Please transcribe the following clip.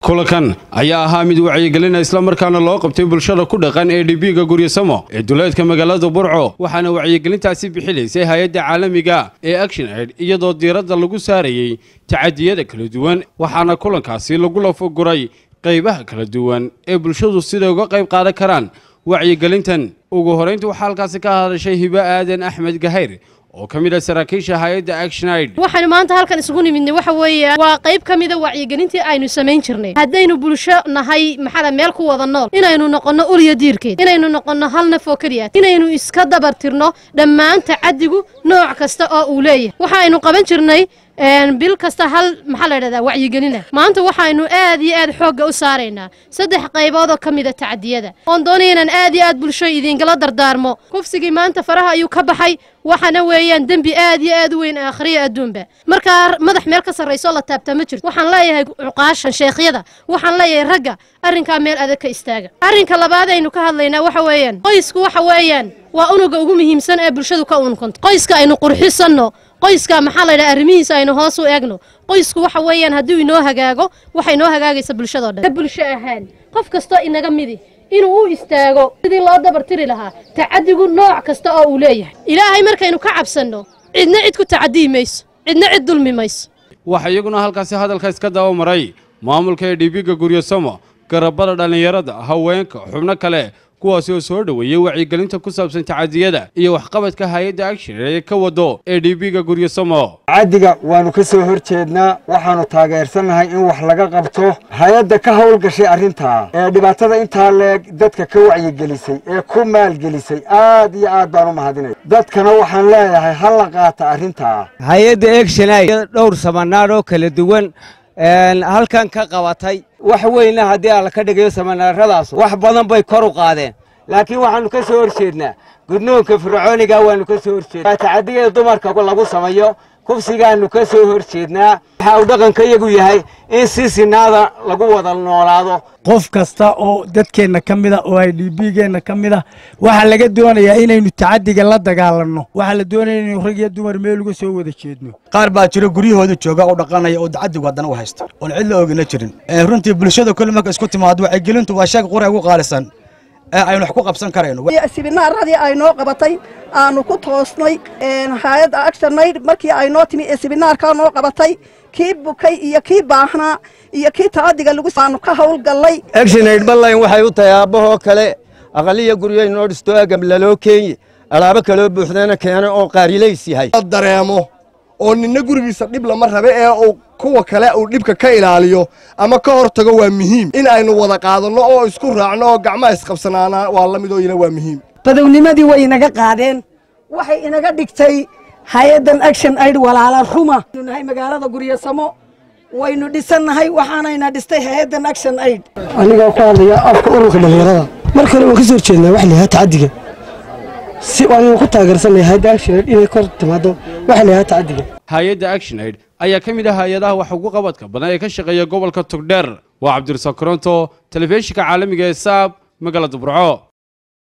kulankan ayaa ahaa mid wacyigelina islamarkaana loo qabtay bulshada ku dhaqan ee dhibiga guryasamo ee duleedka magaalada burco waxaana wacyigelintaasi bixilaysay hay-adda caalamiga ee action aid iyadoo diiradda lagu saarayey tacadiyada kala duwan waxaana kulankaasi lagu lafoguray qaybaha kala duwan ee bulshadu siday uga qayb qaadan karaan wacyigelintan ugu horaynta waxaa halkaasi ka hadashay hibo aadan axmed gahayr oo ka mid ah saraakiisha hay-adda action aid waxaanu maanta halkan isugu nimidnay waxa weeye waa qayb ka mida wacyigelintii aynu samayn jirnay haddaynu bulsho nahay maxaa meel ku wada nool inaynu noqonno ulya diirkeed inaynu noqonno hal naf oo keliya inaynu iska dabartirno dhammaan tacadigu nooc kasta oo uu leeyahay waxaaynu qaban jirnay bil kasta hal maxaa la dhahdaa wacyigelina maanta waxaynu aad iyo aad xoogga u saaraynaa saddex qaybood oo ka mida tacadiyada oon doonaya inaan aad iyo aad bulsho idinkala dardaarmo kufsigii maanta faraha ayuu ka baxay waxaana weeyaan dembi aad iyo aad u weyn aakhriya adduunba markaa madax meel ka sarraysoo la taabtaa ma jirto waxaan leeyahay cuqaashan sheekhyada waxaan leeyahay ragga arrinkaa meel adag ka istaaga arrinka labaad aynu ka hadlaynaa waxa weeyaan qoysku waxa weeyaan waa unuga ugu muhiimsan ee bulshadu ka unkanto qoyska aynu qurxisanno qoyska maxaa laydhaha arrimihiisa aynu hoos u eegno qoysku waxa weeyaan hadduu inoo hagaago waxa inoo hagaagaysa bulshadoo dhan ka bulsho ahaan qof kastoo inaga midi inuu u istaago sidii loo dabartiri lahaa tacadigu nooc kasta oo uu leeyahay ilaahay markaynu ka cabsanno cidna cid ku tacadiyi mayso cidna cid dulmi mayso waxaa iyaguna halkaasi hadalka iska daba maray maamulka ee dhibiga guryasamo garabada dhallinyarada haweenka xubno kale kuwaasi oo soo dhoweeyey wacyigelinta ku saabsan tacadiyada iyo waxqabadka hay-adda action ee ka wado ee dhibiga guryasamo tacadiga waannu ka soo hor jeednaa waxaannu taageersannahay in wax laga qabto hay-adda ka howlgashay arrintaa ee dhibaatada intaa leeg dadka ka wacyigelisay ee ku maalgelisay aad iyo aad baan u mahadinaya dadkana waxaan leeyahay ha la qaata arrintaa hay-adda egshonay dhowr samanaar oo kala duwan halkan ka qabatay wax weynna haddii alla ka dhigayo samanaaradaas wax badan bay kor u qaadeen laakiin waxaannu ka soo hor jeednaa gudnoonka fircooniga waannu ka soo horjeednaa tacadiyada dumarka lagu samayo kufsigaannu ka soo hor jeednaa waxa uu dhaqanka iyagu yahay in si sinaada lagu wada noolaado qof kasta oo dadkeenna ka mida oo ay dhiibigeenna ka mid a waxaa laga doonayaa inaynu tacadiga la dagaalanno waxaa la doonaya inaynu rag iyo dumar meel uga soo wada jeedno qaar baa jiro guryahooda jooga oo dhaqanaya oo tacadigu haddana u haysta oon cid la ogina jirin runtii bulshada kole marka isku timaado wacyigelintu waa sheeg qura ugu qaalisan ee aynu wax ku qabsan karayno sibinaaradii ay noo qabatay aanu ku toosnay hay-adda actionayd markii ay noo timi ee sibinaarkaa noo qabatay kii bukay iyo kii baahnaa iyo kii tacadiga lagu aanu ka howlgallay actionaid ballayn waxay u tahay aabbahoo kale aqaliya guryahay noo dhisto agam laloo keenye alaabo kaloo buuxdana keena oo qaarilays yahay dareemo oo ninna gurigiisa dhib lama rabe ee uu kuwa kale uu dhibka ka ilaaliyo ama ka hor tago waa muhiim in aynu wada qaadanno oo isku raacno oo gacmaha isqabsanaana waa la mid oo iyana waa muhiim badownimadii way inaga qaadeen waxay inaga dhigtay hay-addan action aid walaala ruma nahay magaalada guryasamo waynu dhisannahay waxaanayna dhistay hay-addan action aid anigoo ku hadlaya afka ururka dhallinyarada mar kale waan ka soo horjeednaa wax layahaa tacadiga si waanu ku taageersanay hay-adda action aid inay kor timaado wax layahaa tacadiga hay-adda action aid ayaa ka mid ah hay-adaha wax ugu qabadka badan ee ka shaqeeya gobolka togdheer waa cabdirasaaq koronto telefishinka caalamiga ee saab magaalada burco